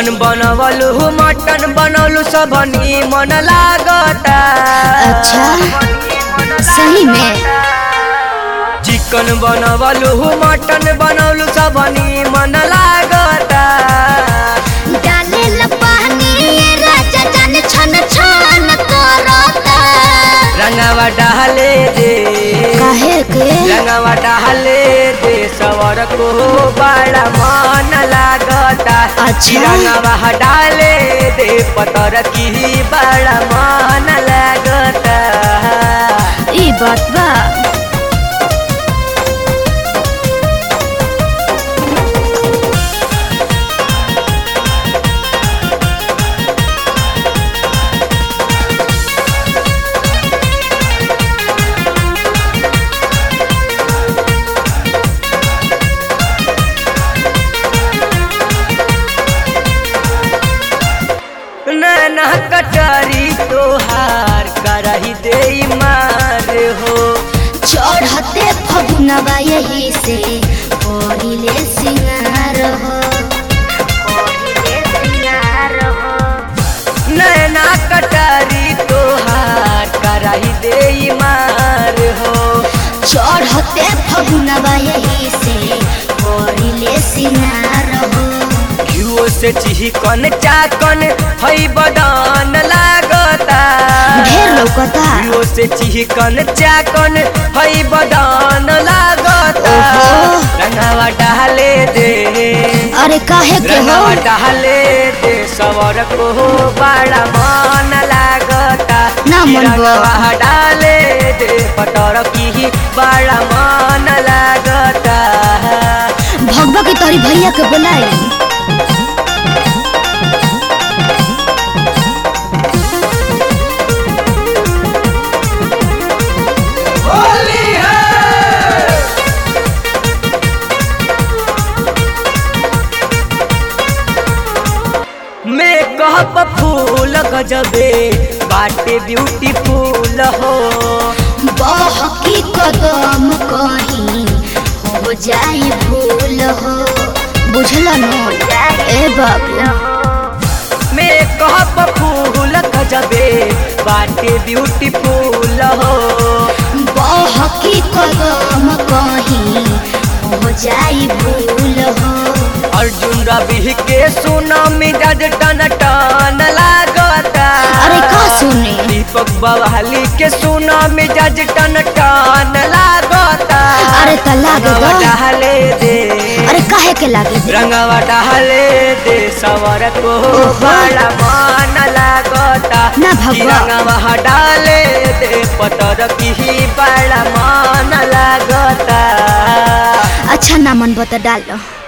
चिकन बनवलु mutton बनवलु सब मन लागता अच्छा सही में चिकन बनवलु मटन बनवलु सब मन लागता डाले ला पानी राजा जान छन छन करता रंगवा डाले दे काहे के रंगवा डाले दे सवर को बड़ा मन लागता अच्छा। रंगवा डाले दे पतर की बड़ा मन लागता ई बात बा नैना कटारी तोहार करही दे मार हो चढ़ते फगुनवा यही से करिले सिंगार हो करिले सिंगार हो नैना कटारी तोहार करही दे मार हो चढ़ते फगुनवा यही से करिले सिंगार हो घियो से चिकन चाकन हई बदान लागता ढेर लौकता घियो से चिकन चाकन हई बदान लागता ओहो। रंगवा डाले दे अरे काहे के हो रंगवा डाले दे सवर को बड़ा मन लागता ना मन बा। रंगवा डाले दे पटर की बड़ा मन लागता भगवा के तोरी भैया के बोलाई मेकअप फूल गजबे बाटे ब्यूटीफुल हो बहकी कदम कहीं हो जाई भूल हो बुझल न ए बाबू मेकअप फूल गजबे बाटे ब्यूटीफुल हो बहकी कदम कहीं हो जाई भूल हो अर्जुन रवि के सुना मिजाज टन टन लागता अरे का सुने दीपक बवाली के सुना मिजाज टन टन लागता अरे त लागे रंगवा दा। डाले दे अरे काहे के लागे दे? रंगवा डाले दे सवर को ओहो। बड़ा मन लागता ना भगवा। कि रंगवा डाले दे पतर की बड़ा मन लागता अच्छा ना मन बता डाल दो